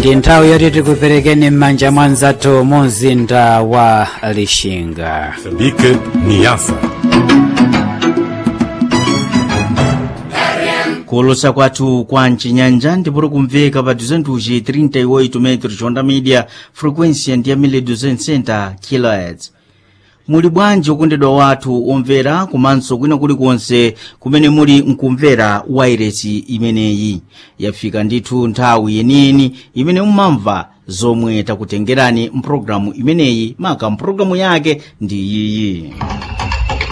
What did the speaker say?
ndi nthawi yoti tikuperekeni m'manja mwa nzathu mu mzinda wa lixinga Moçambique, Niassa. kuolosa kwathu kwa mcinyanja ndipoti kumveka pa 238 metros onda media frequência ndi ya 1260 kHz muli bwanji okondedwa wathu omvera komanso kwina kulikonse kumene muli mkumvera wairesi imeneyi yafika ndithu nthawi yeniyeni imene mumamva zomwe takutengerani mpulogalamu imeneyi maka mpulogalamu yake ndi iyiyi